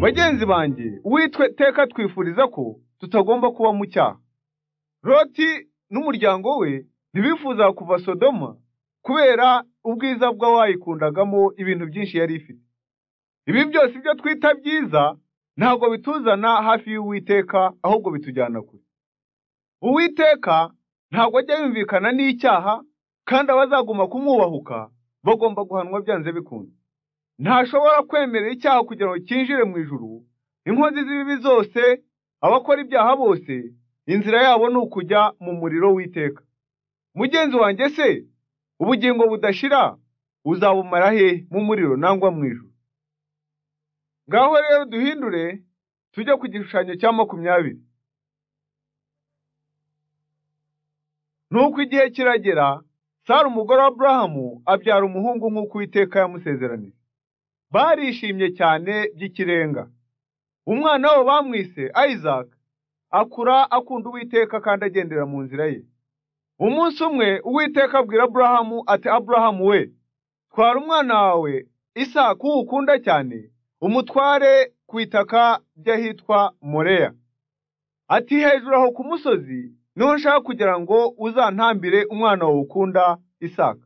bagenzi banjye uwitwe teka twifuriza ko tutagomba kuba mu cyaha loti n'umuryango we ntibifuza kuva sodoma kubera ubwiza bw'abayikundagamo ibintu byinshi yari ifite ibi byose ibyo twita byiza ntabwo bituzana hafi y'uwiteka ahubwo bitujyana kure uwiteka ntabwo ajya yumvikana n'icyaha kandi abazaguma kumwubahuka bagomba guhanwa byanze bikunze ntashobora kwemerera icyaha kugira ngo cyinjire mu ijuru inkozi z'ibibi zose abakora ibyaha bose inzira yabo ni ukujya mu muriro w'iteka mugenzi wanjye se ubugingo budashira uzabumara hehe mu muriro nangwa mu ijuru ngaho rero duhindure tujye ku gishushanyo cya makumyabiri nuko igihe kiragera sara umugore wa aburahamu abyara umuhungu nk'uko uwiteka yamusezeranije barishimye cyane by'ikirenga umwana wabo bamwise isaac akura akunda uwiteka kandi agendera mu nzira ye umunsi umwe uwiteka abwira aburahamu ati aburahamu we twara umwana wawe isaac uwo ukunda cyane umutware ku itaka ry'ahitwa moreya ati hejuru aho ku musozi niho nshaka kugira ngo uzantambire umwana wawe ukunda isaac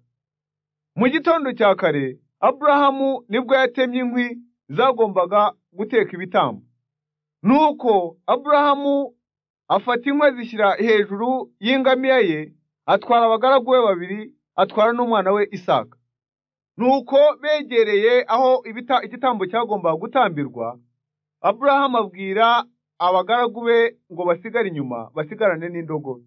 mu gitondo cya kare aburahamu nibwo yatemye inkwi zagombaga guteka ibitambo nuko aburahamu afata inkwi azishyira hejuru y'ingamiya ye atwara abagaragu be babiri atwara n'umwana we isaka nuko begereye aho ibita, igitambo cyagombaga gutambirwa aburahamu abwira abagaragu be ngo basigare inyuma basigarane n'indogobe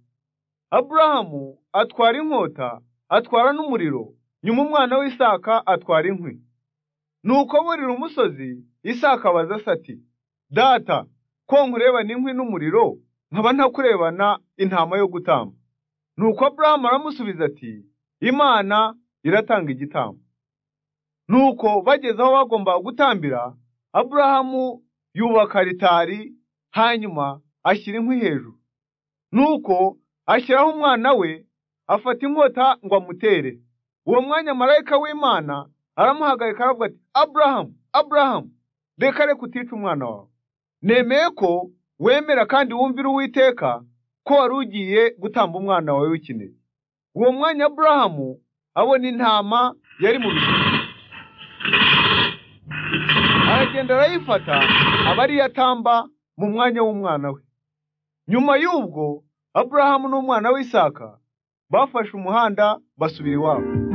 aburahamu atwara inkota atwara n'umuriro nyuma umwana w'isaka atwara inkwi nuko burira umusozi isaka abaza ati data ko nkurebana inkwi n'umuriro nkaba ntakurebana intama yo gutamba nuko aburahamu aramusubiza ati imana iratanga igitambo nuko bageze aho bagombaga gutambira aburahamu yubaka ritari hanyuma ashyira inkwi hejuru nuko ashyiraho umwana we afata inkota ngo amutere uwo mwanya marayika w'imana aramuhagarika aravuga ati aburahamu aburahamu reka reka utica umwana wawe nemeye ko wemera kandi wumvira uwiteka ko wari ugiye gutamba umwana wawe w'ikinege uwo mwanya aburahamu abona intama yari mu bishanga aragenda arayifata aba ariyo atamba mu mwanya w'umwana we nyuma y'ubwo aburahamu n'umwana w'isaka bafashe umuhanda basubira iwabo